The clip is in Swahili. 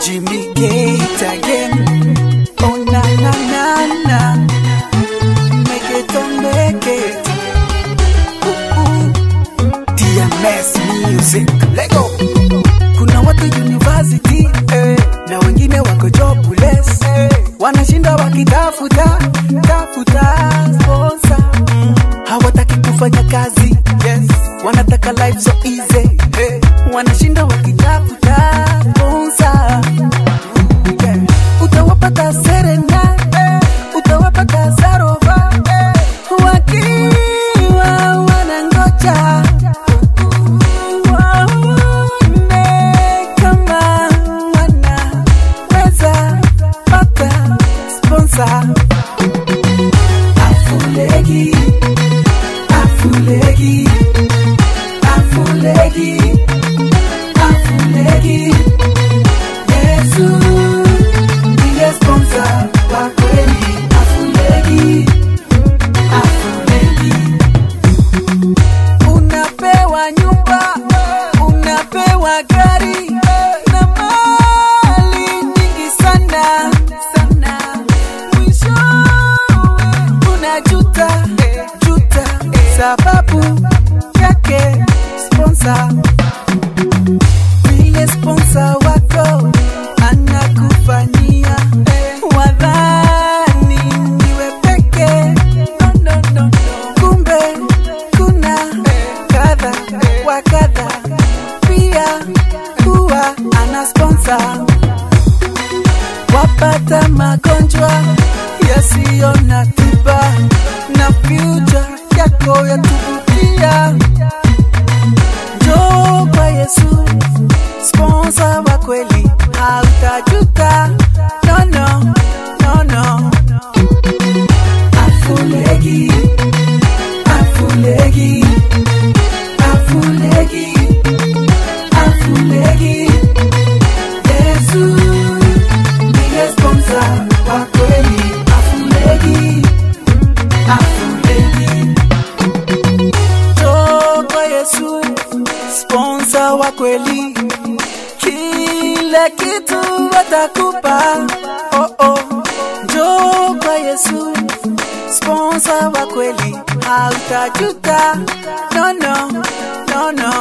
Jimmy Gate again. Oh na na na na, make it oh make it. Ooh, ooh. DMS music, Lego. Kuna watu university eh, na wengine wako jobless eh, wanashinda wakitafuta tafuta sponsor mm. hawataki kufanya kazi yes. wanataka life so easy eh, wanashinda wakitafuta sponsor yeah. utawapata serena eh, utawapata sarova eh, wakiwa wanangoja waone kama wanaweza pata sponsor. Afulegi, afulegi, afulegi, afulegi. Yesu ndiye sponsor wa kweli. Afulegi, afulegi. Unapewa nyumba, unapewa gari na mali nyingi sana sana, mwishowe unajuta juta sababu yake sponsor. Vile sponsor wako anakufanyia wadhani niwe peke no, no, no, no. Kumbe kuna kadha wa kadha pia huwa ana sponsor wapata magonjwa yasiyo na tiba na future yako yatuvutia njoo kwa Yesu sponsor wa kweli hautajuta no, no, no, no. Afulegi, afulegi, afulegi, afulegi. Yesu ndiye sponsor wa kweli. Afulegi, afulegi. Njoo kwa Yesu sponsor wa kweli, kile kitu atakupa. Oh, oh. Njoo kwa Yesu sponsor wa kweli, hautajuta. No, no, no, no.